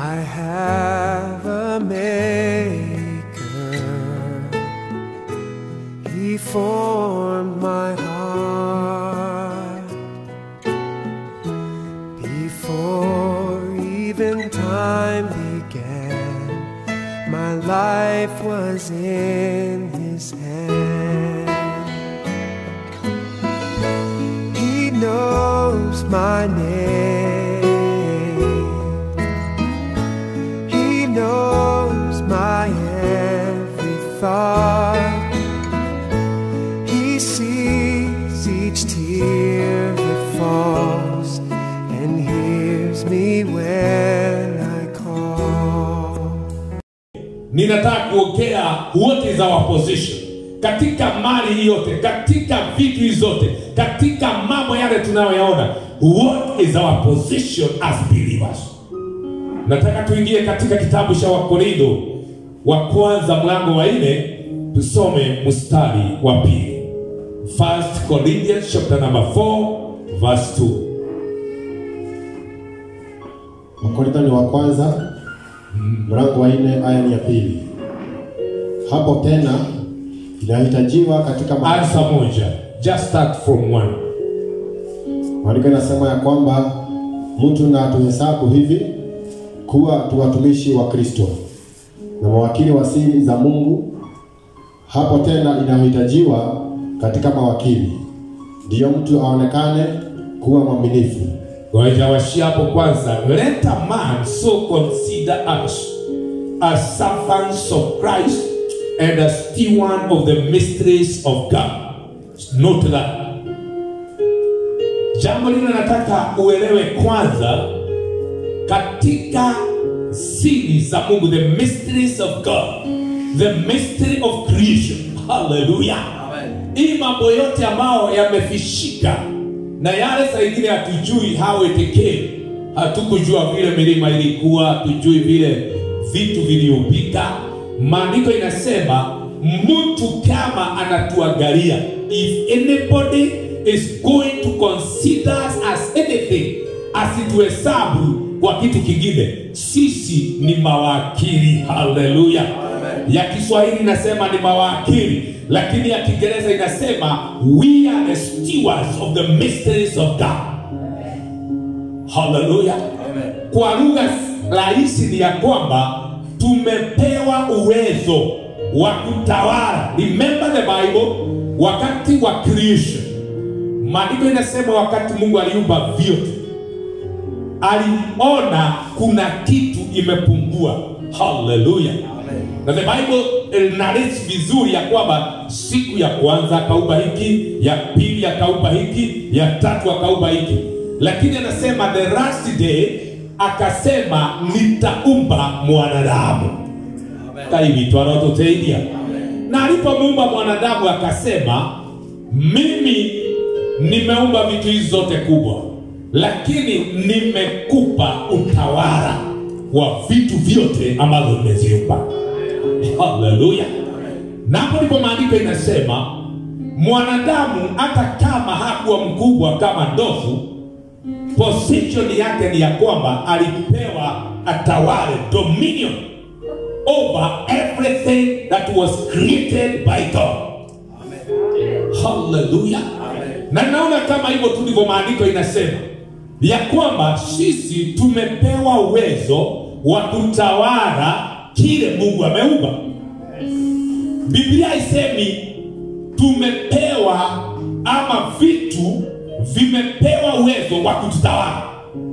I have a maker. He formed my heart before even time began. My life was in his hand. He knows my name. He knows my every thought. He sees each tear that falls and hears me when I call. ninataka kuongea what is our position katika mali hii yote katika vitu hizi zote katika mambo yale tunayoyaona what is our position as believers nataka tuingie katika kitabu cha wakorintho wa kwanza mlango wa nne tusome mstari wa pili First Corinthians chapter number 4 verse 2 Wakorintho ni wa kwanza mlango wa nne aya ni ya pili. Hapo tena inahitajiwa katika ma- ansa moja just start from one maandiko inasema ya kwamba mtu na atuhesabu hivi kuwa tu watumishi wa Kristo na mawakili wa siri za Mungu. Hapo tena inahitajiwa katika mawakili, ndiyo mtu aonekane kuwa mwaminifu. Wajawashia hapo kwanza, let a man so consider us as servants of Christ and a steward of the mysteries of God. Note that. Jambo lile nataka uelewe kwanza katika siri za Mungu, the mysteries of God, the mystery of creation. Hallelujah. Hii mambo yote ambayo yamefishika na yale saa ingine hatujui how it came. Hatukujua vile milima ilikuwa, hatujui vile vitu viliupika. Maandiko inasema mtu kama anatuangalia, if anybody is going to consider us as anything, asituhesabu kwa kitu kingine, sisi ni mawakili. Haleluya! ya Kiswahili inasema ni mawakili, lakini ya Kiingereza inasema we are the stewards of the mysteries of God. Haleluya! Kwa lugha rahisi ni ya kwamba tumepewa uwezo wa kutawala. Remember the Bible, wakati wa creation, maandiko inasema wakati Mungu aliumba vyote aliona kuna kitu imepungua. Haleluya! na the bible eh, narrates vizuri ya kwamba siku ya kwanza akaumba hiki ya pili akaumba hiki ya tatu akaumba hiki lakini anasema the last day akasema nitaumba mwanadamu kaivitwa anatuteidia na alipomuumba mwanadamu akasema mimi nimeumba vitu hizi zote kubwa lakini nimekupa utawala wa vitu vyote ambavyo nimeziumba haleluya napo ndipo maandiko inasema mwanadamu hata kama hakuwa mkubwa kama ndovu position yake ni ya kwamba alipewa atawale dominion over everything that was created by god haleluya na naona kama hivyo tu ndivyo maandiko inasema ya kwamba sisi tumepewa uwezo wa kutawala kile mungu ameumba biblia isemi tumepewa ama vitu vimepewa uwezo wa kututawala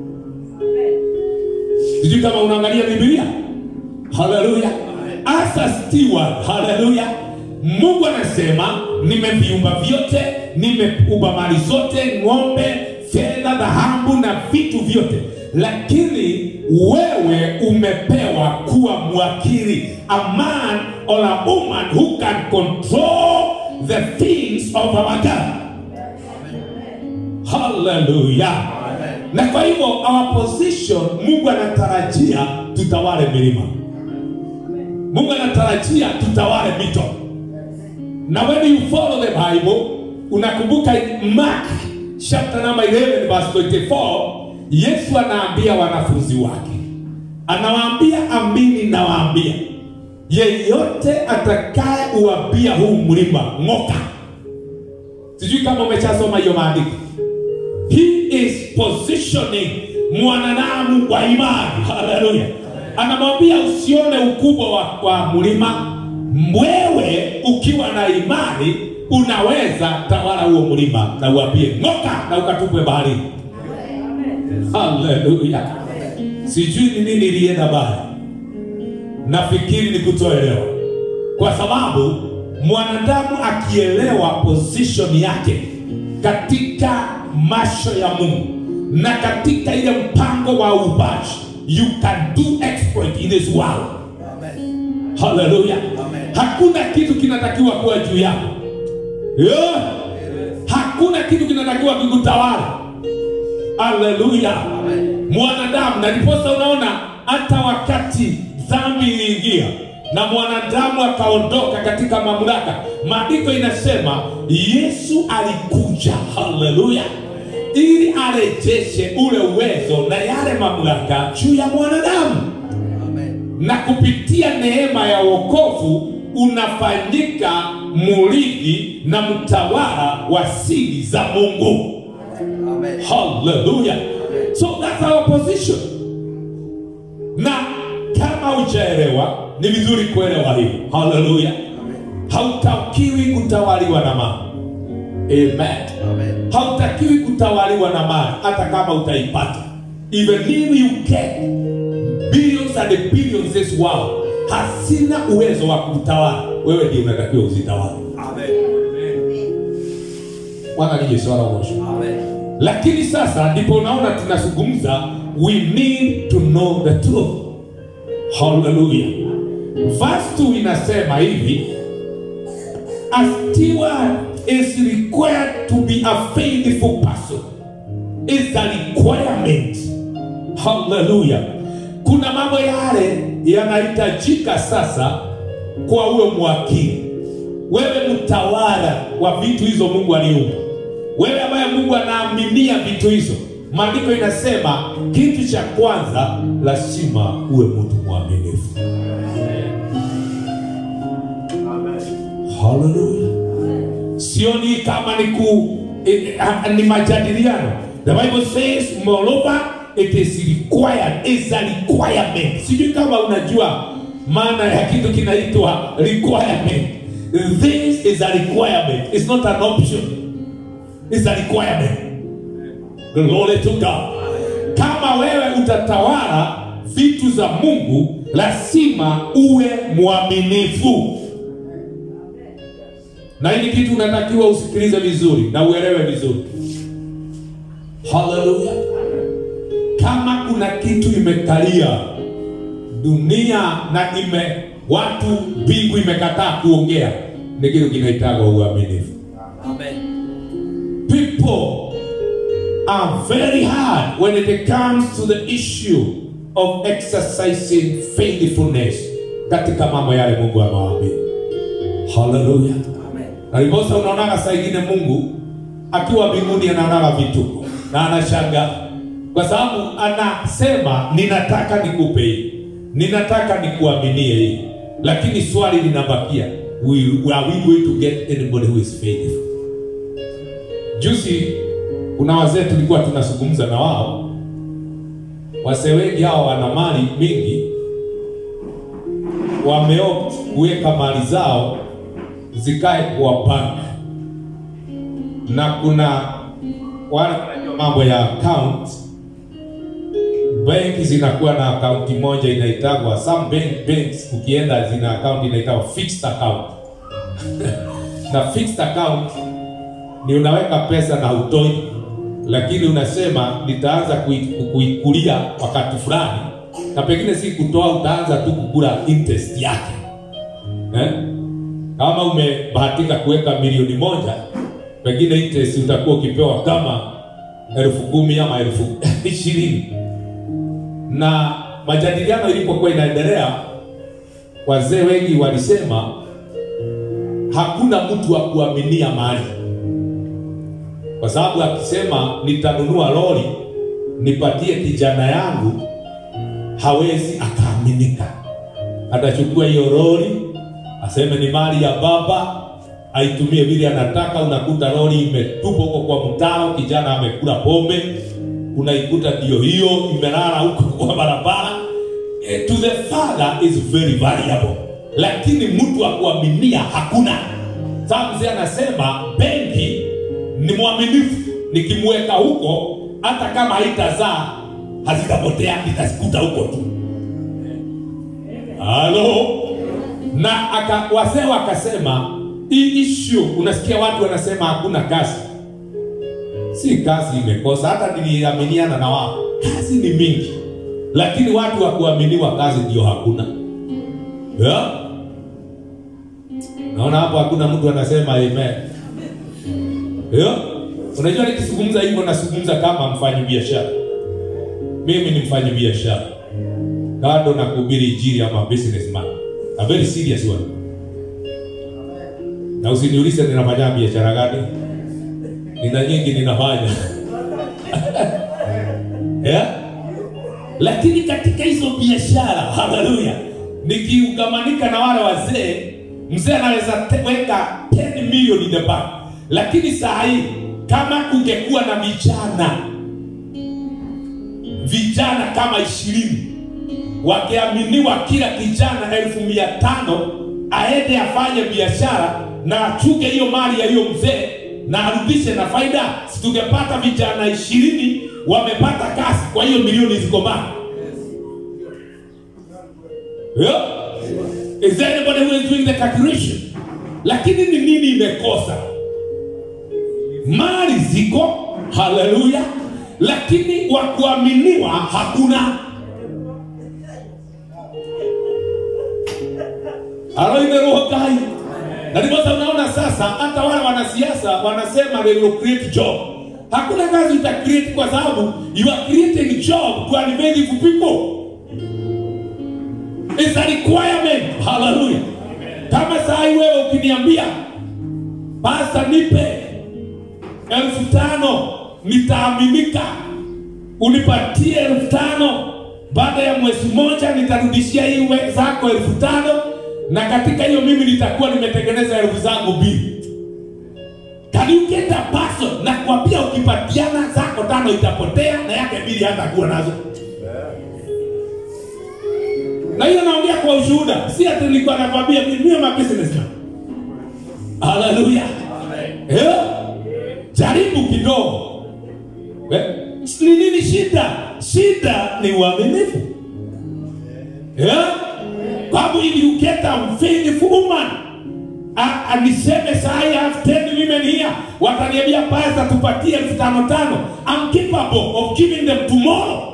sijui kama unaangalia biblia haleluya as a steward haleluya mungu anasema nimeviumba vyote nimeumba mali zote ng'ombe fedha dhahabu na vitu vyote lakini wewe umepewa kuwa mwakili a man or a woman who can control the things of our god haleluya na kwa hivyo our position mungu anatarajia tutawale milima mungu anatarajia tutawale mito na when you follow the bible unakumbuka in mark chapter number 11 verse 24 yesu anaambia wanafunzi wake anawaambia amini nawaambia yeyote atakaye uambia huu mlima ng'oka sijui kama umeshasoma hiyo maandiko he is positioning mwanadamu wa imani haleluya anamwambia usione ukubwa wa, wa mlima wewe ukiwa na imani unaweza tawala huo mlima na uambie ng'oka na ukatupwe baharini haleluya sijui ni nini ilienda baya nafikiri ni kutoelewa kwa sababu mwanadamu akielewa position yake katika macho ya mungu na katika ile mpango wa ubaji you can do exploit in this world haleluya hakuna kitu kinatakiwa kuwa juu yako yeah. hakuna kitu kinatakiwa kikutawala haleluya mwanadamu na ndiposa unaona hata wakati dhambi iliingia na mwanadamu akaondoka katika mamlaka maandiko inasema yesu alikuja haleluya ili arejeshe ule uwezo na yale mamlaka juu ya mwanadamu na kupitia neema ya wokovu unafanyika murithi na mtawala wa siri za mungu haleluya so that's our position na kama hujaelewa ni vizuri kuelewa hivi haleluya hautakiwi kutawaliwa na mali amen hautakiwi kutawaliwa na mali hata kama utaipata even if you get billions and billions this world hasina uwezo wa kutawala wewe ndio unatakiwa uzitawala bwana nije swala mwisho lakini sasa ndipo unaona tunazungumza we need to know the truth haleluya verse 2 inasema hivi a steward is required to be a faithful person is a requirement haleluya kuna mambo yale yanahitajika sasa kwa uwe mwakili wewe mtawala wa vitu hizo mungu aliumba wewe ambaye mungu anaaminia vitu hizo maandiko inasema kitu cha kwanza lazima uwe mtu mwaminifu haleluya sioni kama ni ku eh, ah, ni majadiliano the bible says moreover it is required is a requirement sijui kama unajua maana ya kitu kinaitwa requirement this is a requirement it's not an option it's a requirement glory to god kama wewe utatawala vitu za mungu lazima uwe mwaminifu na hili kitu unatakiwa usikilize vizuri na uelewe vizuri haleluya kama kuna kitu imekalia dunia na ime watu mbingu imekataa kuongea ni kitu kinaitagwa uaminifu people are very hard when it comes to the issue of exercising faithfulness katika mambo yale mungu amewaambia haleluya na ndiposa unaonaga saa ingine mungu akiwa mbinguni anaonaga vituko na anashanga kwa sababu anasema ninataka nikupe hii ninataka nikuaminie hii lakini swali linabakia we, are we going to get anybody who is faithful juzi kuna wazee tulikuwa tunazungumza na wao wazee wengi hao wana mali mingi wameopt kuweka mali zao zikae kwa bank na kuna wale wanajua mambo ya account benki zinakuwa na akaunti moja inaitagwa some bank, banks ukienda zina account inaitagwa fixed account na fixed account ni unaweka pesa na utoi lakini unasema nitaanza kui- kuikulia wakati fulani na pengine si kutoa utaanza tu kukula interest yake eh? kama umebahatika kuweka milioni moja pengine interest utakuwa ukipewa kama elfu kumi ama elfu ishirini na majadiliano ilipokuwa inaendelea wazee wengi walisema hakuna mtu wa kuaminia mali kwa sababu akisema nitanunua lori nipatie kijana yangu hawezi akaaminika. Atachukua hiyo lori aseme ni mali ya baba, aitumie vile anataka. Unakuta lori imetupwa huko kwa mtaro, kijana amekula pombe, unaikuta ndio hiyo imelala huko kwa barabara. Eh, to the father is very valuable, lakini mtu wa kuaminia hakuna. Sasa mzee anasema benki ni mwaminifu, nikimweka huko hata kama haitazaa hazitapotea, nitazikuta huko tu. Halo, na aka, wazee wakasema hii issue, unasikia watu wanasema hakuna kazi. Si kazi imekosa, hata niliaminiana na wao, kazi ni mingi, lakini watu wa kuaminiwa kazi ndio hakuna yeah? Naona hapo hakuna mtu anasema amen. Yeah? Unajua nikizungumza hivyo nazungumza kama mfanyi biashara. Mimi ni mfanyi biashara. Kando na kuhubiri injili ama businessman. A very serious one. Na usiniulize ninafanya biashara gani? Nina nyingi ninafanya. yeah? Lakini katika hizo biashara, haleluya, nikiugamanika na wale wazee, mzee anaweza te- weka 10 million in the bank, lakini saa hii kama kungekuwa na vijana vijana kama ishirini wakiaminiwa kila kijana elfu mia tano aende afanye biashara na achunge hiyo mali ya hiyo mzee na arudishe na faida, si tungepata vijana ishirini wamepata kazi, kwa hiyo milioni ziko mbali. Yeah? Is there anybody who is doing the calculation? Lakini ni nini imekosa? Mali ziko, haleluya, lakini wa kuaminiwa hakuna. Halo, imeroho kai. Na ndiposa unaona sasa hata wale wanasiasa wanasema they will create job. Hakuna kazi uta create kwa sababu you are creating job to elevate people. It's a requirement. Hallelujah. Kama saa hii wewe ukiniambia pasta, nipe elfu tano nitaaminika, unipatie elfu tano baada ya mwezi mmoja nitarudishia hii we- zako elfu tano na katika hiyo mimi nitakuwa nimetengeneza elfu zangu mbili. Can you get a person? Na kuambia ukipatiana zako tano itapotea na yake mbili hatakuwa nazo na hiyo naongea kwa ushuhuda, si ati nilikuwa nakwambia mimi mimi ma businessman. Haleluya. Eh? Jaribu kidogo. Eh? Ni nini shida? Shida ni uaminifu. Eh? Babu if you get a faithful woman A- aniseme saa hii I have 10 women here wataniambia pastor tupatie elfu tano tano I'm capable of giving them tomorrow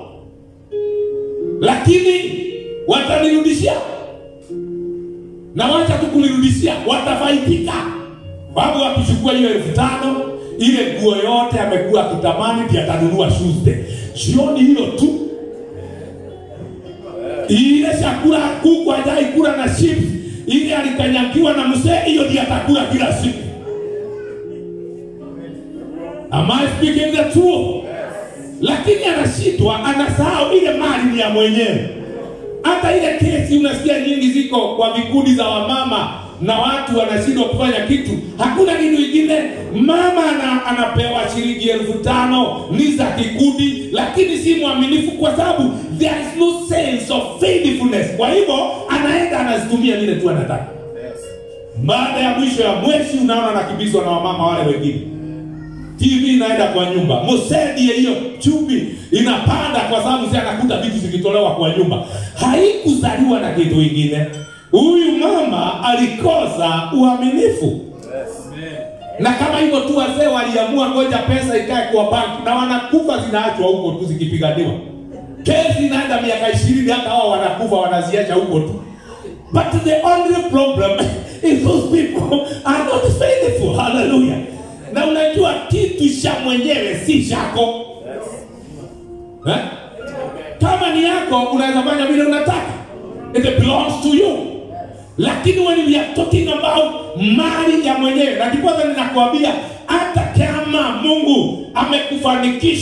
lakini watanirudishia na wacha tu kunirudishia watafaidika babu akichukua hiyo elfu tano ile nguo yote amekuwa akitamani ndiye atanunua Tuesday jioni hilo tu ile chakula kuku hajai kula na chips ile alikanyagiwa na mzee hiyo ndiye atakula kila siku am I speaking the truth lakini anashitwa anasahau ile mali ni ya mwenyewe hata ile kesi unasikia nyingi ziko kwa vikundi za wamama na watu wanashindwa kufanya kitu hakuna kitu ingine mama ana, anapewa shilingi elfu tano ni za kikundi lakini si mwaminifu kwa sababu there is no sense of faithfulness kwa hivyo anaenda anazitumia vile tu anataka baada ya mwisho ya mwezi unaona anakimbizwa na wamama wale wengine TV inaenda kwa nyumba, msaidie hiyo chumvi inapanda, kwa sababu si anakuta vitu zikitolewa kwa nyumba. Haikuzaliwa na kitu kingine. Huyu mama alikosa uaminifu, na kama hivyo tu wazee waliamua ngoja pesa ikae kwa banki, na wanakufa zinaachwa huko tu zikipiganiwa. Kesi inaenda miaka ishirini, hata hao wanakufa wanaziacha huko tu. But the only problem is those people are not faithful. Hallelujah. Na unajua kitu cha mwenyewe si chako. Eh? Kama ni yako unaweza fanya vile unataka. It belongs to you. Lakini when we are talking about mali ya mwenyewe, na ndipo ninakwambia hata kama Mungu amekufanikisha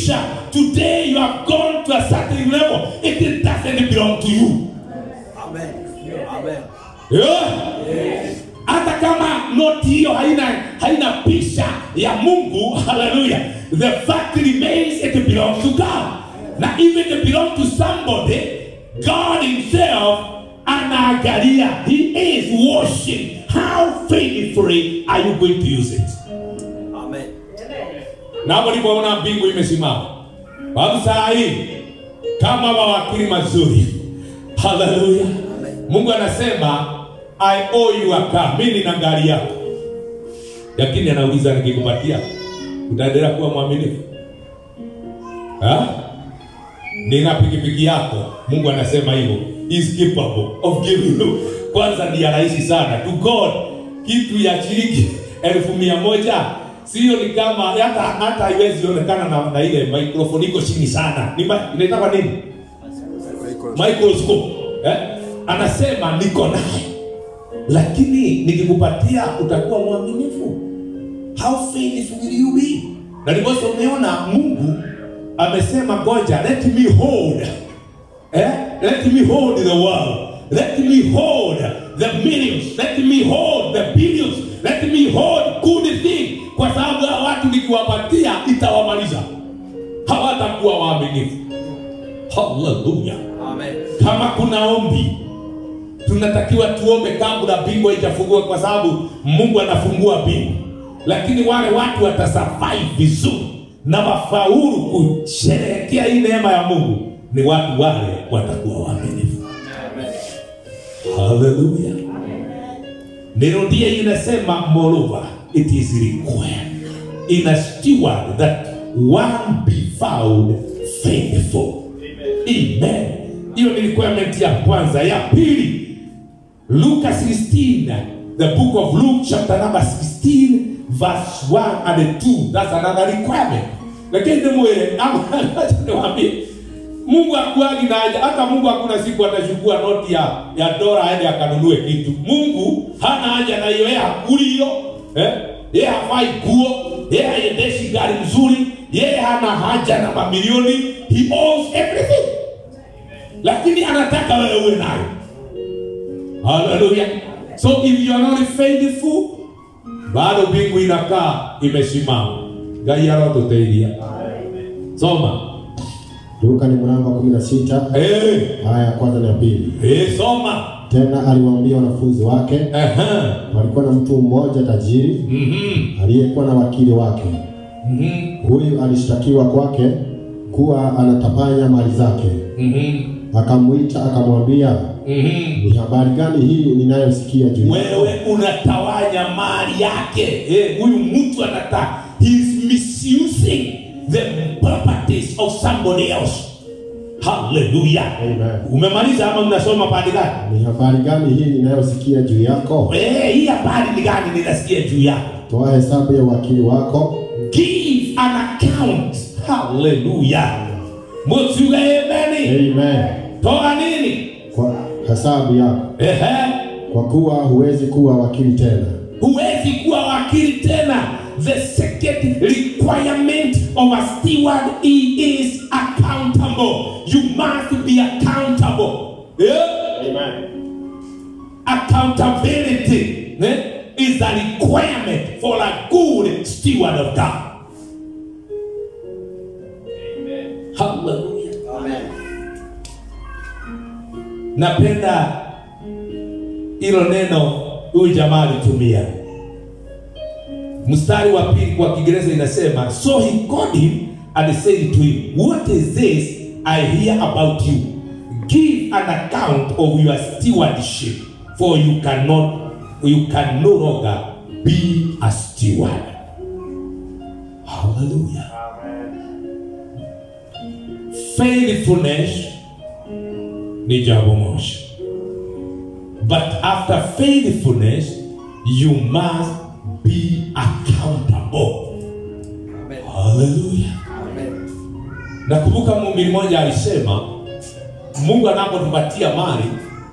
today you have gone to a certain level it doesn't belong to you Amen. Amen. Yeah. hata kama noti hiyo haina haina picha ya mungu haleluya the fact remains it belongs to god na even it belongs to somebody god himself anaangalia he is watching how faithfully are you going to use it Amen. na hapo nilipoona mbingu imesimama babu saa hii kama mawakili mazuri haleluya mungu anasema i owe you a car mimi nina gari yako lakini anauliza nikikupatia utaendelea kuwa mwaminifu Ha? nina pikipiki yako mungu anasema hivyo is capable of giving you kwanza ni ya rahisi sana to god kitu ya shilingi elfu mia moja sio ni kama hata hata haiwezi onekana na, na ile microphone iko chini sana ni ma- inaitwa nini microscope eh? anasema niko naye lakini nikikupatia utakuwa mwaminifu how faithful will you be na ndiposa umeona mungu amesema ngoja let me hold eh? let me hold the world let me hold the millions let me hold the billions let me hold good thing kwa sababu hawa watu nikiwapatia itawamaliza hawatakuwa waaminifu haleluya Amen. kama kuna ombi tunatakiwa tuombe kabla mbingu haijafungua kwa sababu mungu anafungua mbingu lakini wale watu watasurvive vizuri na wafaulu kusherehekea hii neema ya mungu ni watu wale watakuwa waaminifu haleluya nirudie inasema moreover it is required in a steward that one be found faithful amen hiyo ni requirement ya kwanza ya pili luka 16 the book of luke chapter number 16 verse 1 and 2 that's another requirement lakini mwele niwaambie mungu akuagi na haja hata mungu hakuna siku atachukua noti ya, ya dola aende akanunue kitu mungu hana haja na hiyo yeye hakuli hiyo eh? yeye hafai nguo yeye haendeshi gari mzuri yeye hana haja na mamilioni he owns everything lakini anataka wewe uwe nayo haleluya so if you are not faithful bado mbingu inakaa imesimama ngai arotuteithia soma Luka ni mlango wa 16 Eh, aya ya kwanza na ya pili. eh, soma Tena aliwaambia wanafunzi wake, Aha. walikuwa na mtu mmoja tajiri Mhm. aliyekuwa na wakili wake. Mhm. Huyu alishtakiwa kwake kuwa anatapanya mali zake. Mhm. Akamwita akamwambia, Mhm. ni habari gani hii ninayosikia juu yako? wewe unatawanya mali yake Eh, huyu mtu anata he is misusing the properties of somebody else haleluya Amen. umemaliza ama mnasoma pande gani Ni habari gani hii ninayosikia juu yako? Eh, hii habari ni gani ninasikia juu yako Toa hesabu ya wakili wako, give an account haleluya mutuge ameni amen, toa nini kwa hesabu yako, Ehe. kwa kuwa huwezi kuwa wakili tena. huwezi kuwa wakili tena the second requirement of a steward he is accountable you must be accountable yeah? accountability eh, is a requirement for a good steward of god hallelujah Amen. napenda hilo neno huyu jamaa alitumia mstari wa pili kwa kiingereza inasema so he called him and said to him what is this i hear about you give an account of your stewardship for you cannot you can no longer be a steward hallelujah faithfulness ni jambo moja but after faithfulness you must be accountable Amen. haleluya Amen. nakumbuka muumini mmoja alisema mungu anapotupatia mali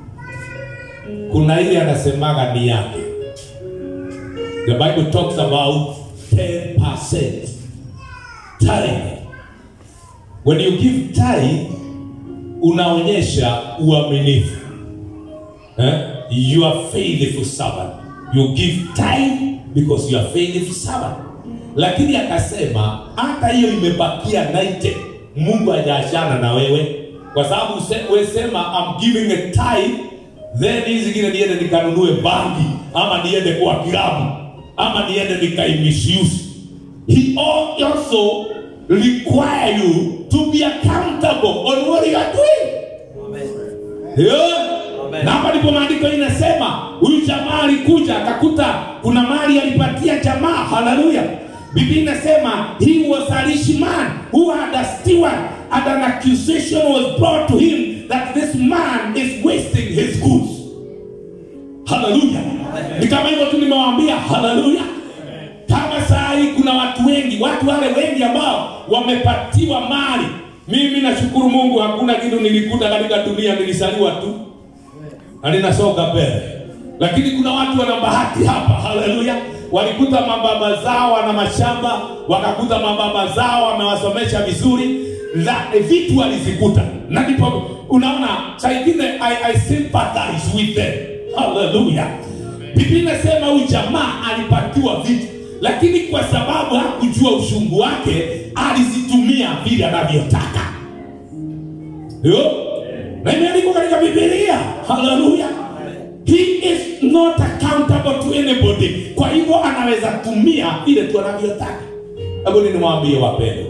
kuna ile anasemaga ni yake the bible talks about 10% tithe when you give tithe unaonyesha uaminifu eh? you are faithful servant you give tithe because you are faithful servant lakini akasema hata hiyo imebakia 90 mungu hajaachana na wewe kwa sababu use- wesema I'm giving a tithe then hii zingine niende nikanunue bangi ama niende kwa kilabu ama niende nikaimisuse he al- also require you to be accountable on what you are doing Amen. Yeah. Amen. na hapa ndipo maandiko inasema huyu jamaa alikuja akakuta kuna mali alipatia jamaa haleluya biblia inasema he was a rich man who had a steward and an accusation was brought to him that this man is wasting his goods haleluya ni kama hivyo tu nimewaambia haleluya kama saa hii kuna watu wengi watu wale wengi ambao wamepatiwa mali mimi nashukuru mungu hakuna kitu nilikuta katika dunia nilisaliwa tu na ninasonga mbele lakini kuna watu wana bahati hapa haleluya walikuta mababa zao wana mashamba wakakuta mababa zao wamewasomesha vizuri na vitu walizikuta na ndipo unaona saa ingine I, I sympathize with them haleluya biblia inasema huyu jamaa alipatiwa vitu lakini kwa sababu hakujua ushungu wake alizitumia vile anavyotaka Yo? na imeandikwa katika bibilia haleluya he is not accountable to anybody kwa hivyo anaweza tumia vile tu anavyotaka hebu nimwambie wapendo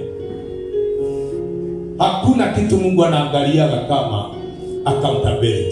hakuna kitu mungu anaangaliaga kama accountability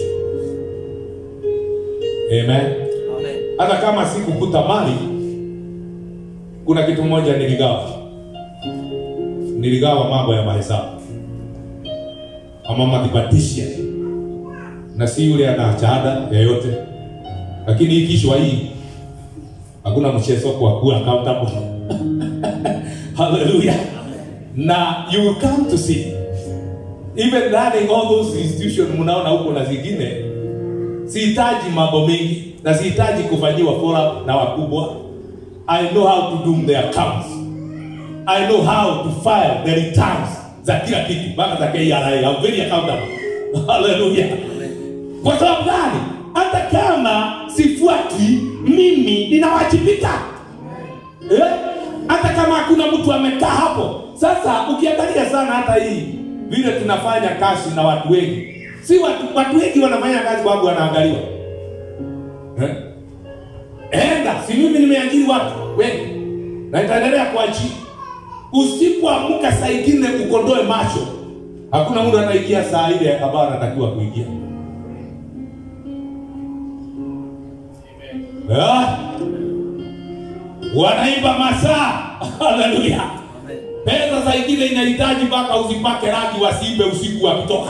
amen Amen. hata kama sikukuta mali kuna kitu moja niligawa niligawa mambo ya mahesabu ama mathematician na si yule ana shahada yoyote lakini hii kishwa hii hakuna mchezo kwa kuwa accountable haleluya na you will come to see even running all those institutions mnaona huko na zingine sihitaji mambo mengi na sihitaji kufanyiwa follow up na wakubwa i know how to do the accounts i know how to file the returns za kila kitu mpaka za KRA I'm very accountable haleluya kwa sababu gani hata kama sifuati mimi ninawajibika eh? hata kama hakuna mtu amekaa hapo sasa ukiangalia sana hata hii vile tunafanya kazi na watu wengi si watu, watu wengi wanafanya kazi kwa sababu wanaangaliwa eh? enda si mimi nimeajiri watu wengi na itaendelea kuajiri usipoamka saa ingine ukondoe macho hakuna mtu anaingia saa ile ambayo anatakiwa kuingia Ah, wanaimba masaa haleluya Amen. pesa saa ingine inahitaji mpaka uzipake rangi wasiimbe usiku wakitoka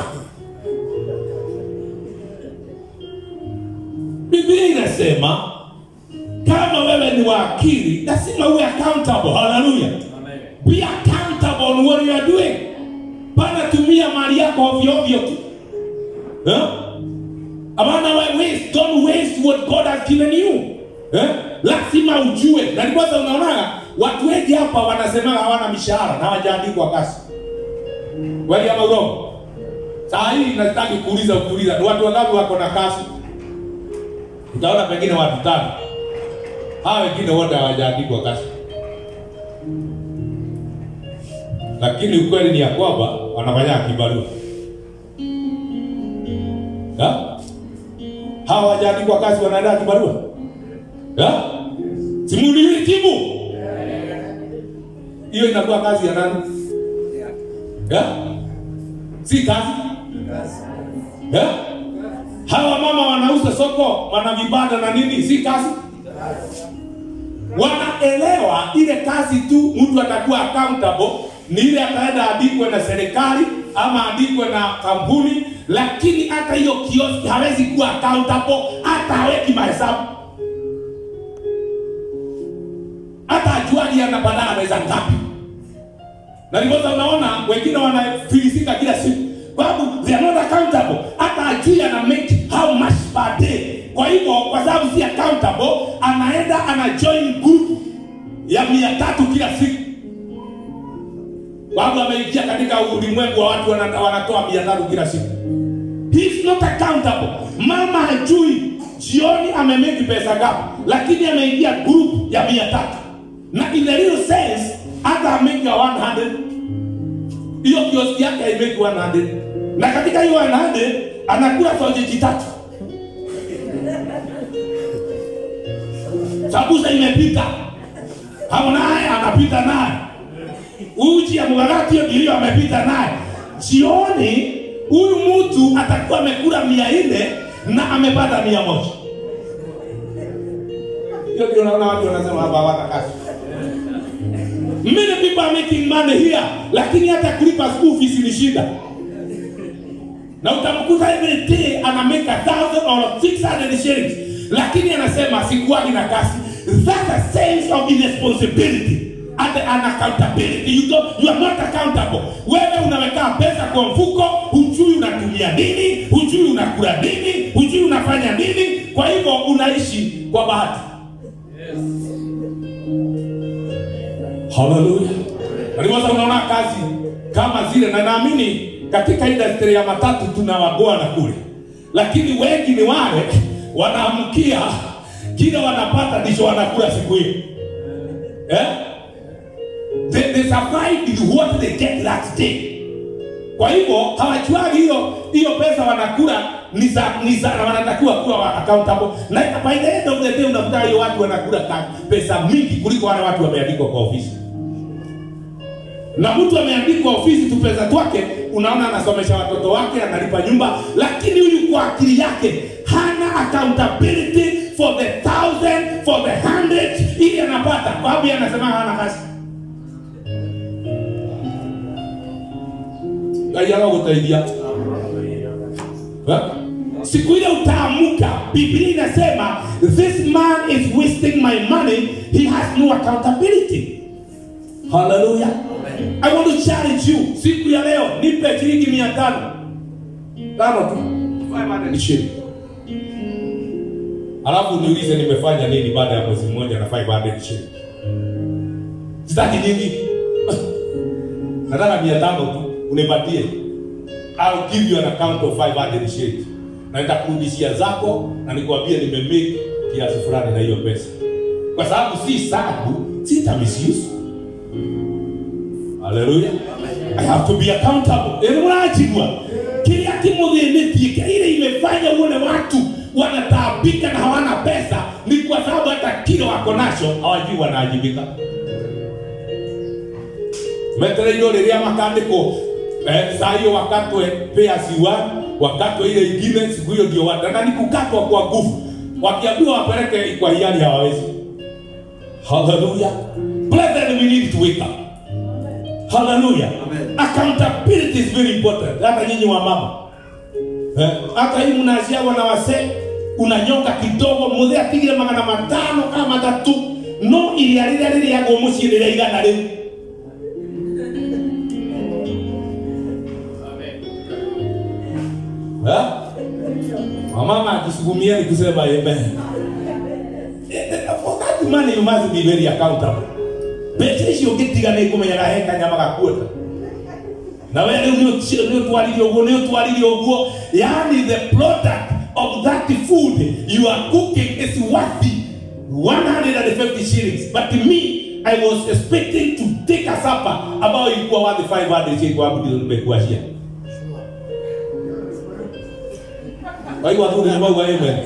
biblia inasema kama wewe ni wakili lazima uwe accountable haleluya Amen. be accountable on what you are doing bana tumia mali yako ovyo ovyo tu eh? Abana wa waste, don't waste what God has given you. Eh? Lazima ujue. Na ndiposa unaona watu wengi hapa wanasema hawana mishahara na hawajaandikwa kazi. Kweli ama urongo? Saa hii nataki kuuliza ukiuliza ni watu wangapi wako na kazi? Utaona pengine watu tano. Hawa wengine wote hawajaandikwa kazi. Lakini ukweli ni ya kwamba wanafanya kibarua. Ha? hawa hawajaandikwa kazi wanaenda kibarua Ya? simuliwi timu hiyo inakuwa kazi ya nani Ya? si kazi Ya? hawa mama wanauza soko wana vibanda na nini si kazi wanaelewa ile kazi tu mtu atakuwa accountable ni ile ataenda andikwe na serikali ama andikwe na kampuni lakini hata hiyo kioski hawezi kuwa accountable hata haweki mahesabu hata ajuani anapata anaweza ngapi na ndiposa unaona wengine wanafilisika kila siku kwa sababu they are not accountable hata ajui ana make how much per day kwa hivyo kwa sababu si accountable anaenda ana join group ya mia tatu kila siku Watu wameingia katika ulimwengu wa watu wana- wanatoa mia tatu kila siku. He is not accountable. Mama hajui jioni amemeki pesa ngapi, lakini ameingia group ya mia tatu na in the real sense hata ameki 100 hiyo kioski yake haimeki 100 na katika hiyo 100 anakula sausage tatu sabusa imepita hapo naye anapita naye uji ya mwaratio ndio amepita naye jioni huyu mtu atakuwa amekula mia nne na amepata mia moja hiyo ndio naona watu wanasema hapa hawana kazi many people are making money here lakini hata kulipa school fees ni shida na utamkuta every day ana make a thousand or 600 shillings lakini anasema sikuwagi na kazi that's a sense of irresponsibility and unaccountability you, don't, you are not accountable wewe unaweka pesa kwa mfuko hujui unatumia nini hujui unakula nini hujui unafanya nini kwa hivyo unaishi kwa bahati haleluya naliwaza unaona kazi kama zile na naamini katika industry ya matatu tuna wabwana kule lakini wengi ni wale wanaamkia kile wanapata ndicho wanakula siku hiyo eh? they, they survive with what they get that day kwa hivyo hawajuagi hiyo hiyo pesa wanakula ni za ni za na wanatakiwa kuwa wa- accountable na by the end of the day unakuta hiyo watu wanakula ka- pesa mingi kuliko wale watu wameandikwa kwa ofisi na mtu ameandikwa ofisi tu pesa twake unaona anasomesha watoto wake analipa nyumba lakini huyu kwa akili yake hana accountability for the thousand for the hundred ili anapata kwa sababu yeye anasema hana kazi aiaga gutaithia Eh? siku ile utaamuka biblia inasema this man is wasting my money he has no accountability haleluya i want to challenge you siku ya leo nipe shilingi mia tano tano tu 500 shilling alafu niulize nimefanya nini baada ya mwezi mmoja na 500 shilling sitaki nyingi nataka mia tano tu unipatie I'll give you an account of 500 shillings na nitakurudishia zako na nikwambie nimemake kiasi fulani na hiyo pesa kwa sababu si sabu sita misuse haleluya i have to be accountable ili mrajigwa kile kimudhinitie ile imefanya uone watu wanataabika na hawana pesa ni kwa sababu hata kile wako nacho hawajui wanaajibika metereiro rĩrĩa makandĩkwo eh, saa hiyo wakatwe pairs one wakatwe ile ingine siku hiyo ndio wata na ni kukatwa kwa nguvu wakiambiwa wapeleke kwa hiari hawawezi haleluya brethren we need to wake up haleluya accountability is very important hata nyinyi wa mama eh, hata hii mnaziagwa na wasee unanyonga kidogo muthe atigire magana matano kama matatu no iria rĩrĩa rĩrĩagwo mũciĩ rĩrĩa igana rĩu Eh? Wamama akisukumia ni kusema amen. Eh, For that money you must be very accountable. Mbeca icio ũngĩtiga nĩ kũmenyaga he kanyama gakuota na we rĩu nĩ ũtwarire ũguo nĩ ũtwarire ũguo yani the product of that food you are cooking is worthy 150 shillings but me I was expecting to take a supper ambayo ilikuwa worth 500 shillings kwa sababu ndio nimekuashia waigua tu nimauga amen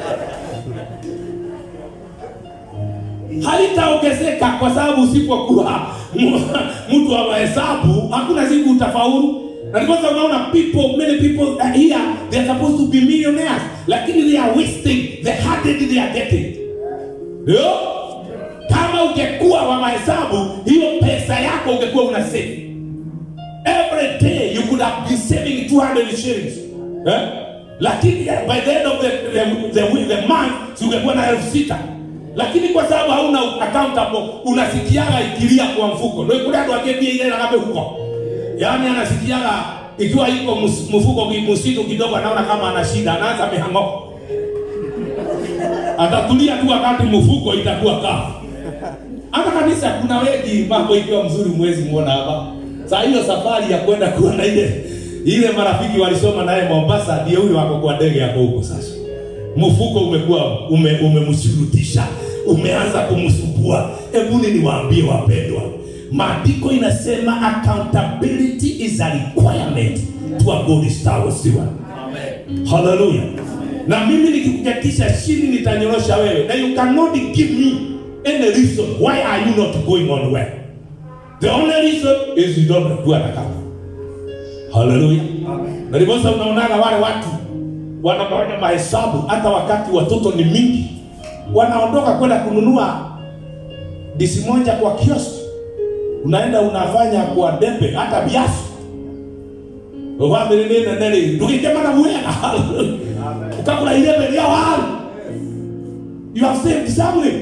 halitaongezeka kwa sababu usipokuwa mtu wa mahesabu hakuna siku utafaulu na ndiposa unaona people many people are here they are supposed to be millionaires lakini they are wasting the hundred they are getting ndio kama ungekuwa wa mahesabu hiyo pesa yako ungekuwa una save every day you could have been saving 200 shillings eh? lakini eh, by the end of the, the, the, the month si ungekuwa na elfu sita lakini kwa sababu hauna accountable unasikiaga ikilia kwa mfuko ndio kule ndo akebia ile ngabe huko yaani anasikiaga ikiwa iko mus- mfuko msitu kidogo anaona kama ana shida anaanza mihango atatulia tu wakati mfuko itakuwa kafu hata kanisa kuna wengi mambo ikiwa mzuri mwezi muona hapa saa hiyo safari ya kwenda kuona ile ile marafiki walisoma naye Mombasa, ndio huyo wako kwa ndege yako huko sasa. Mfuko umekuwa ume, umemshurutisha umeanza kumsumbua. Hebu niwaambie wapendwa, maandiko inasema accountability is a requirement to a good star steward. Amen. Haleluya. Na mimi nikikujakisha chini nitanyorosha wewe. Na you cannot give me any reason why are you not going on well. The only reason is you don't do an account. Haleluya. Na ndiposa unaonaga wale watu wanafanya mahesabu hata wakati watoto ni mingi, wanaondoka kwenda kununua disi moja kwa kioski, unaenda unafanya kwa debe hata biasi family nene nene ndugikemana mwega ukagura irebe ria waru you have saved something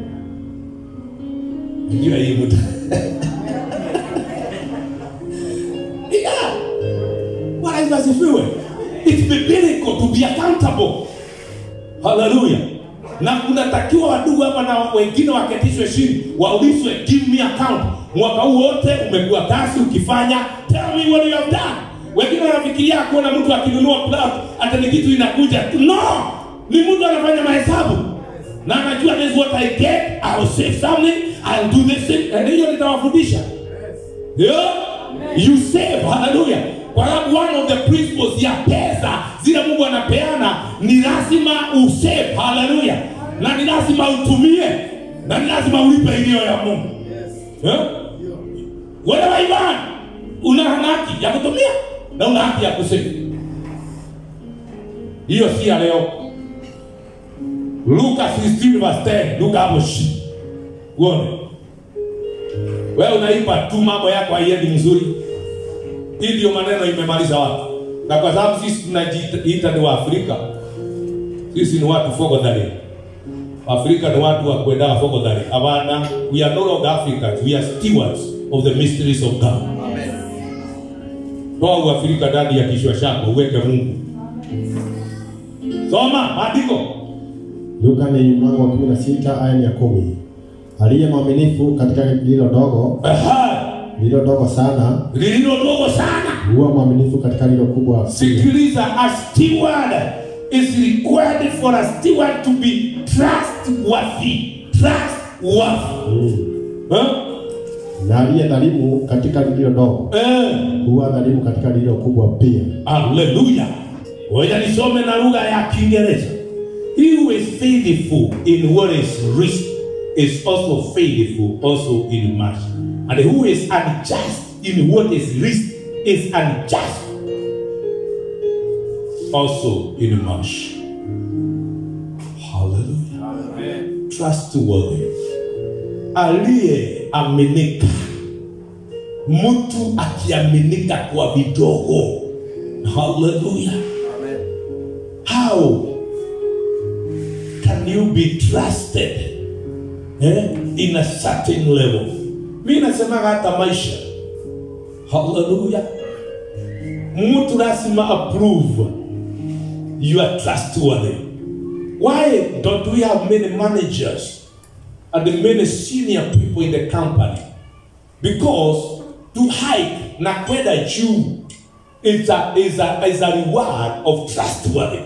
ndio hii mtu yeah Bwana Yesu asifiwe it's biblical to be accountable haleluya na kunatakiwa wadugu hapa na wengine waketishwe chini waulizwe give me account mwaka huu wote umekuwa kazi ukifanya tell me what you have done wengine wanafikiria kuona mtu akinunua plot hata ni kitu inakuja no ni mtu anafanya mahesabu na anajua this is what i get i will save something i'll do this thing and hiyo nitawafundisha yeah? you save hallelujah kwa sababu one of the principles ya pesa zile mungu anapeana ni lazima usave haleluya na ni lazima utumie na ni lazima ulipe iliyo ya mungu yeah? wewe Ivan una haki ya kutumia na una haki ya kusema. Hiyo si ya leo. Luka 16 verse 10, Luka hapo shi. Uone. Wewe unaipa tu mambo yako haiendi mzuri. Hii ndio maneno imemaliza watu. Na kwa sababu sisi tunajiita ni Waafrika, sisi ni watu fogodhari. Afrika ni watu wa kwenda fogodhari. Hapana, we are no longer Africans, we are stewards of the mysteries of God. Amen. toa uafrika ndani ya kichwa chako uweke mungu soma maandiko Luka ni mlango wa 16 aya ya kumi. Aliye mwaminifu katika lilo dogo, Aha, lilo dogo sana, lililo dogo sana huwa mwaminifu katika lilo kubwa pia. sikiliza a steward is required for a steward to be trustworthy trustworthy Mm. huh? Na aliye dhalimu katika lilo dogo, eh, huwa dhalimu katika lilo kubwa pia. haleluya ngoja nisome na lugha ya kiingereza he who is faithful in what is least is also faithful also in much and who is unjust in what is least is unjust also in much haleluya trustworthy aliyeaminika mtu akiaminika kwa vidogo haleluya Amen. how can you be trusted eh, in a certain level mi nasemaga hata maisha haleluya mtu lazima approve you are trustworthy why don't we have many managers and many senior people in the company because to hike na kwenda juu is a, is a, is a reward of trustworthy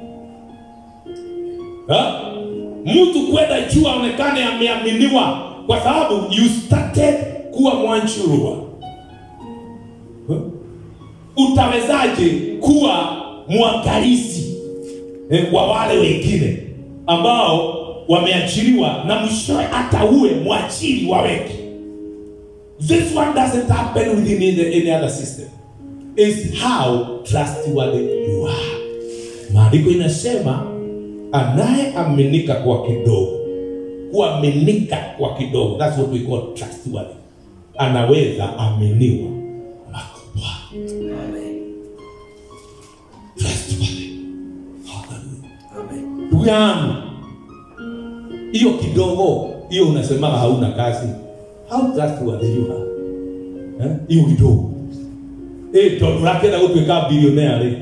Ha? mtu kwenda juu aonekane ameaminiwa kwa sababu you started kuwa mwanchurua Ha? utawezaje kuwa mwangalizi eh, wa wale wengine ambao wameachiliwa na mwishowe hata uwe mwachili wa wengi this one doesn't happen within any, any other system is how trustworthy you are maandiko inasema anayeaminika kwa kidogo kuaminika kwa kidogo that's what we call trustworthy anaweza aminiwa makubwa Amen. trustworthy Hallelujah. Amen. ndugu yangu hiyo kidogo hiyo unasemaga hauna kazi how trustworthy you are Eh? hiyo kidogo eh tondu rakenda gutuika billionaire ri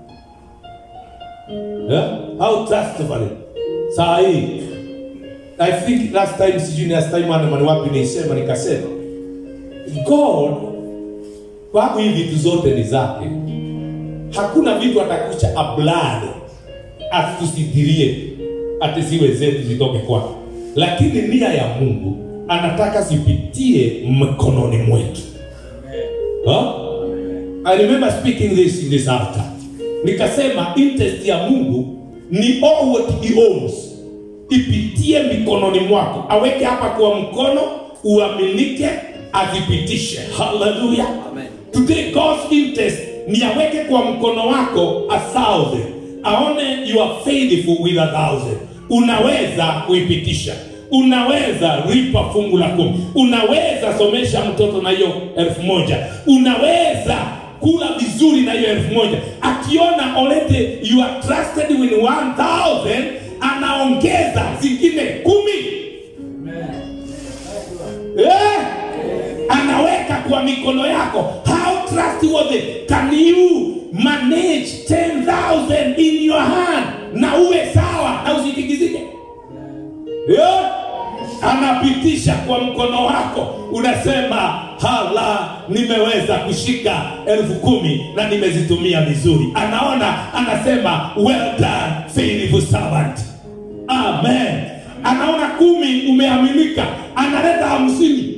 Eh? how trustworthy saa hii i think last time sijui last time ana mani wapi nilisema nikasema god sababu hii vitu zote ni zake hakuna vitu atakucha ablade atusitirie ati siwe zetu zitoke kwake lakini nia ya mungu anataka zipitie mkononi mwetu huh? I remember speaking this in this altar nikasema interest ya mungu ni all what he owns ipitie mikononi mwako aweke hapa kwa mkono uaminike azipitishe haleluya Amen. today god's interest ni aweke kwa mkono wako a thousand aone you are faithful with a thousand unaweza kuipitisha unaweza ripa fungu la kumi unaweza somesha mtoto na hiyo elfu moja unaweza kula vizuri na hiyo elfu moja akiona already you are trusted with 1000 anaongeza zingine kumi eh? anaweka kwa mikono yako how trustworthy can you manage 10000 in your hand na uwe sawa na usitikizike yeah? anapitisha kwa mkono wako unasema hala nimeweza kushika elfu kumi na nimezitumia vizuri anaona anasema well done faithful servant amen anaona kumi umeaminika analeta hamsini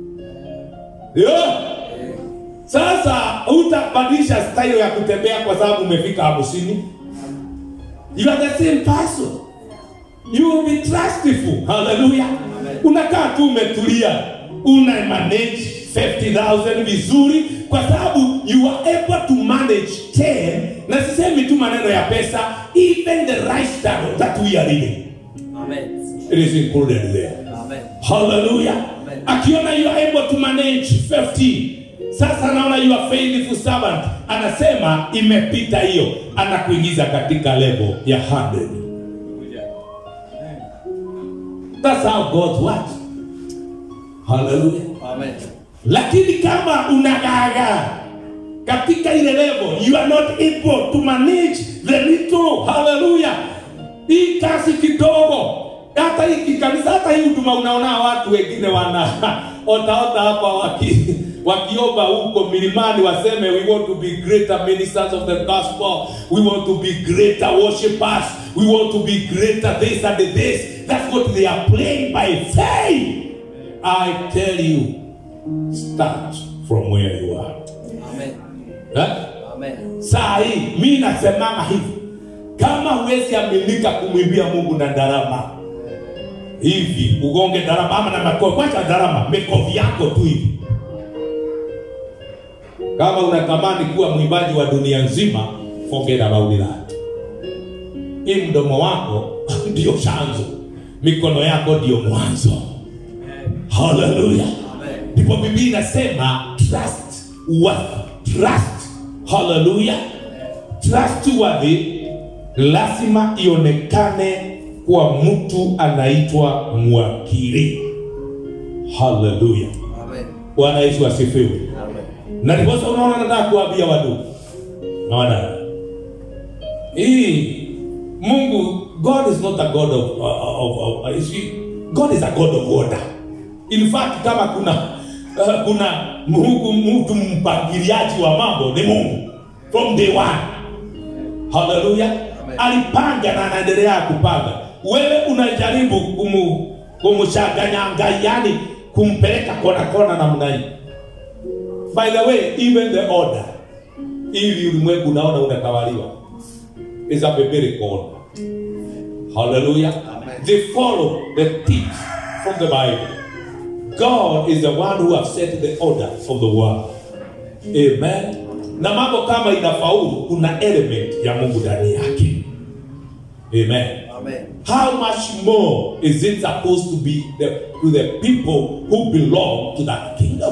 yeah. sasa utabadilisha style ya kutembea kwa sababu umefika hamsini you are the same person you will be trustful haleluya unakaa tu umetulia una manage 50000 vizuri kwa sababu you are able to manage 10 na sisemi tu maneno ya pesa even the lifestyle that we are living Amen. it is included there Amen. haleluya akiona you are able to manage 50 sasa anaona you are faithful servant anasema imepita hiyo anakuingiza katika level ya 100 that's how god works haleluya Amen. lakini kama unagagaa katika ile level you are not able to manage the little haleluya hii kazi kidogo hata hii kanisa hata hii huduma unaona watu wengine wana otaota hapa waki wakiomba huko milimani waseme we want to be greater ministers of the gospel we want to be greater worshipers we want to be greater this and this that's what they are playing by faith i tell you start from where you are Amen. eh? Amen. saa hii mi nasemama hivi kama huwezi aminika kumwimbia mungu na darama hivi ugonge darama ama na makofi kwacha darama mikofi yako tu hivi kama unatamani kuwa mwimbaji wa dunia nzima forget about that hii mdomo wako ndio chanzo mikono yako ndio mwanzo haleluya Amen. ndipo biblia inasema trust worth trust haleluya trustworthy lazima ionekane kwa mtu anaitwa mwakili haleluya Amen. bwana yesu asifiwe Amen. na ndiposa unaona nataka kuambia wadu naona hii mungu god is not a god of, of, of, of is he- god is a god of order in fact kama kuna uh, kuna mungu mtu mpangiliaji wa mambo ni mungu from day one haleluya alipanga na anaendelea kupanga wewe unajaribu kumu kumchanganya ngai yani kumpeleka kona kona namna hii by the way even the order ili ulimwengu unaona unatawaliwa is a biblical order hallelujah they follow the teach from the bible god is the one who have set the order of the world amen na mambo kama inafaulu kuna element ya mungu ndani yake amen Amen. how much more is it supposed to be the, to the people who belong to that kingdom?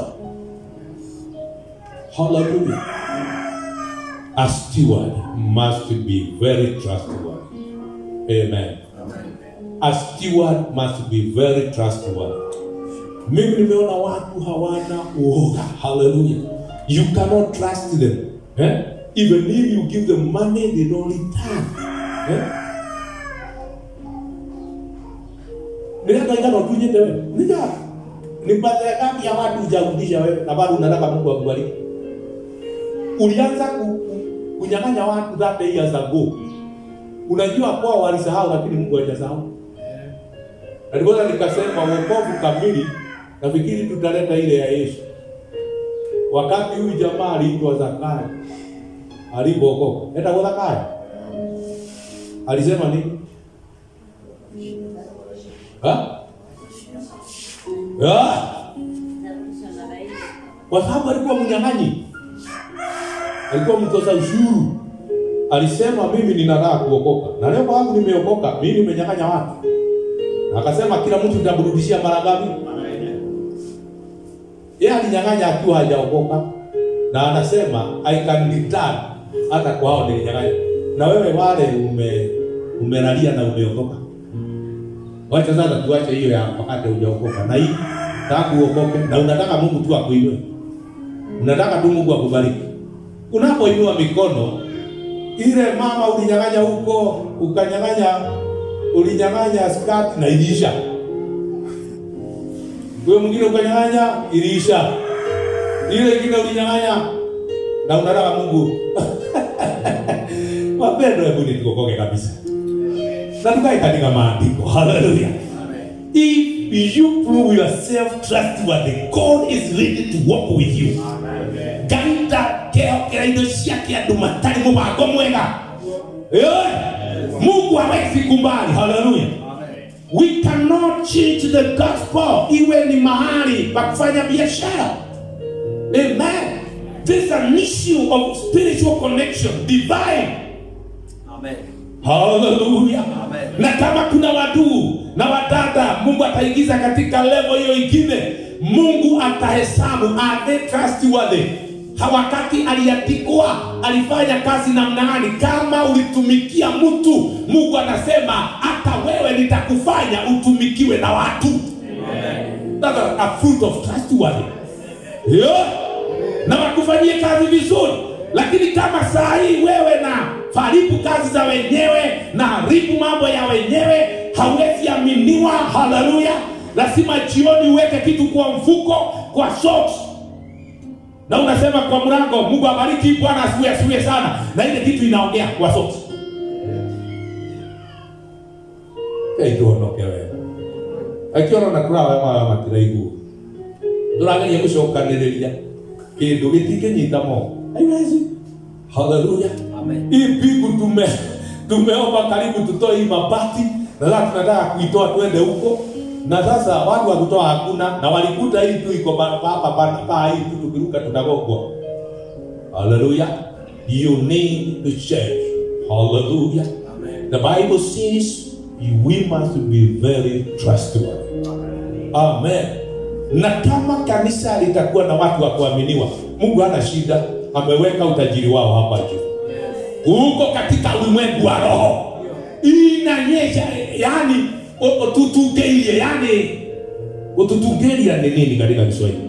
Hallelujah. A steward must be very trustworthy. Amen. Amen. A steward must be very trustworthy. Mimi nimeona watu hawana uoga. Hallelujah. You cannot trust them. Eh? Even if you give them money, they don't return. Eh? nĩgathaigana ũtunyĩte we nĩga nĩ mbathera ngapi ya watu hujarudisha wewe na bado unataka Mungu akubariki ulianza ku, ku, kunyang'anya watu that years ago unajua kwao walisahau lakini mungu hajasahau na ndiposa nikasema wokovu kamili nafikiri tutaleta ile ya yesu wakati huyu jamaa aliitwa zakayo alipookoka etagwo zakayo alisema nini Ha? Ah! kwa sababu alikuwa mnyang'anyi alikuwa mtoza ushuru alisema mimi ninataka kuokoka na leo kwangu nimeokoka mimi nimenyang'anya watu na akasema kila mtu nitamrudishia mara ngapi yeye alinyang'anya akiwa hajaokoka na anasema i can return hata kwa hao nilinyang'anya na wewe wale ume umelalia na umeokoka wacha sasa tuache hiyo ya wakati hujaokoka na hii taka uokoke na unataka mungu tu akuinue unataka tu mungu akubariki unapoinua mikono ile mama ulinyang'anya huko ukanyang'anya ulinyang'anya skati na iliisha huyo mwingine ukanyang'anya iliisha ile ingine ulinyang'anya na unataka mungu wapendo hebu nitukokoke kabisa na tukae katika maandiko haleluya if you prove yourself trustworthy god is ready to walk with you gaita kehokera indo ciake andå matarä må bango mwega Eh, mungu hawezi kumbali haleluya we cannot change the gospel iwe ni mahali pa kufanya biashara amen there's an issue of spiritual connection divine Amen. haleluya Amen. na kama kuna waduu na wadada mungu ataingiza katika levo hiyo ingine mungu atahesabu are they trustworthy Ha- wakati aliandikwa alifanya kazi namna gani kama ulitumikia mtu mungu anasema hata wewe nitakufanya utumikiwe na watu That's a, a fruit of trustworthy yeah. na wakufanyie kazi vizuri lakini kama saa hii wewe na faribu kazi za wenyewe na haribu mambo ya wenyewe hawezi aminiwa haleluya lazima jioni uweke kitu kwa mfuko kwa socks na unasema kwa mlango mungu abariki bwana asiwe asiwe sana na ile kitu inaongea kwa socks kaituonoke wewe akiona na kurawa ma matiraiguo turageria gucokaniriria kindu gitingĩnyita moko haiwezi haleluya Amen. hii pigu tume tumeomba karibu tutoe hii mabati na sasa tunataka kuitoa twende huko na sasa watu wa kutoa hakuna na walikuta hii tu iko ba- hapa pa- pa hii tu tukiruka tutagogwa haleluya you need to change haleluya the bible says we must be very trustworthy amen na kama kanisa litakuwa na watu wa kuaminiwa mungu hana shida ameweka utajiri wao hapa juu huko katika ulimwengu wa roho inanyesha yani o- o- tutungeirie yani ututungeria ni nini katika kiswahili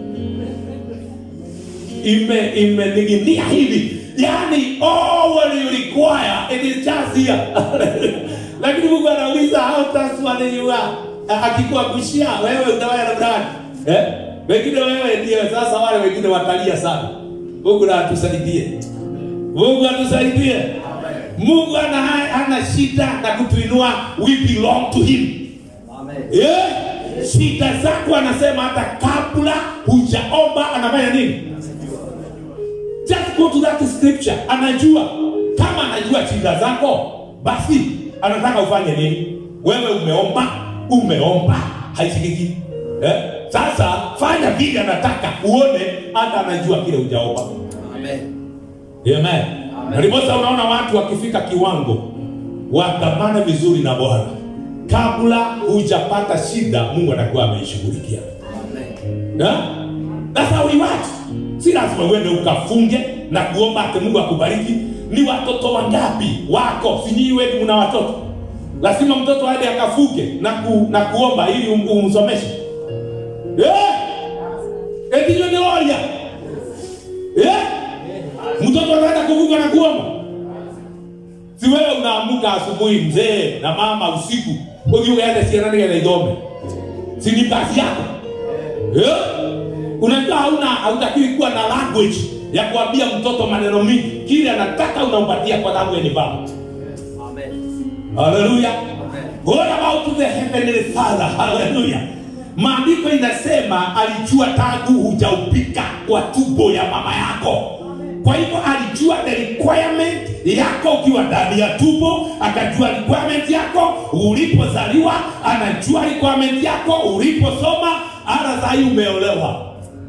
ime imening'inia hivi yani all what you require it is just here lakini mungu anauliza how trustworthy you are A- akikuangushia wewe utawaya na gani eh wengine wewe ndio sasa wale wengine watalia sana mungu na atusaidie mungu atusaidie mungu ana, ana shida na kutuinua we belong to him Amen. yeah. shida zako anasema hata kabla hujaomba anafanya nini just go to that scripture anajua kama anajua shida zako basi anataka ufanye nini wewe umeomba umeomba haisikiki eh? sasa fanya vile anataka uone hata anajua kile hujaomba Amen. Amen. Na ndiposa unaona watu wakifika kiwango watamane vizuri na Bwana, kabla hujapata shida, Mungu anakuwa ameishughulikia. Amen. Yeah? That's how we work. Si lazima uende ukafunge na kuomba ati Mungu akubariki. Ni watoto wangapi wako? Si nyinyi wengi mna watoto. Lazima mtoto aende akafuge na, ku, na kuomba ili um- umsomeshe. Yeah? Eti hiyo ni oria. Yeah? Mtoto anaenda kuvuka na kuomba. Si wewe unaamuka asubuhi mzee na mama usiku, ukiwa uende siana nige ithome. Si ni kazi yako. Yeah? Unajua hauna hautakiwi kuwa na language ya kuambia mtoto maneno mingi kile anataka unampatia kwa sababu yeye ni baba Amen. haleluya Amen. What about the heavenly father haleluya maandiko inasema alijua tangu hujaupika kwa tumbo ya mama yako kwa hivyo alijua the requirement yako ukiwa ndani ya tumbo akajua requirement yako ulipozaliwa anajua requirement yako uliposoma hata sahii umeolewa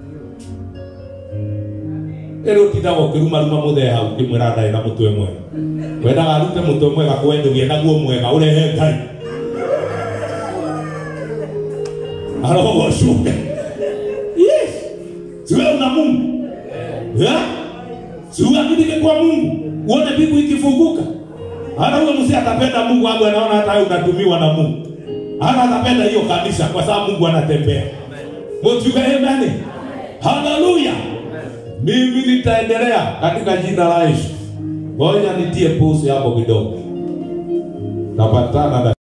rä å tindaga å kä rumaruma må thee hau kä mwä ra ndarä na må twe mwega wendaga arute må twe mwega kwendågie naguo mwega å rehe ngai arogocunge siwe una mungu Yeah? siuaminike kwa mungu uone mbingu ikifunguka hata huyo mzee atapenda mungu wangu anaona hata wewe unatumiwa na mungu hata atapenda hiyo kanisa kwa sababu mungu anatembea motuga amen haleluya mimi nitaendelea katika jina la yesu ngoja nitie pusi hapo kidogo tapatana na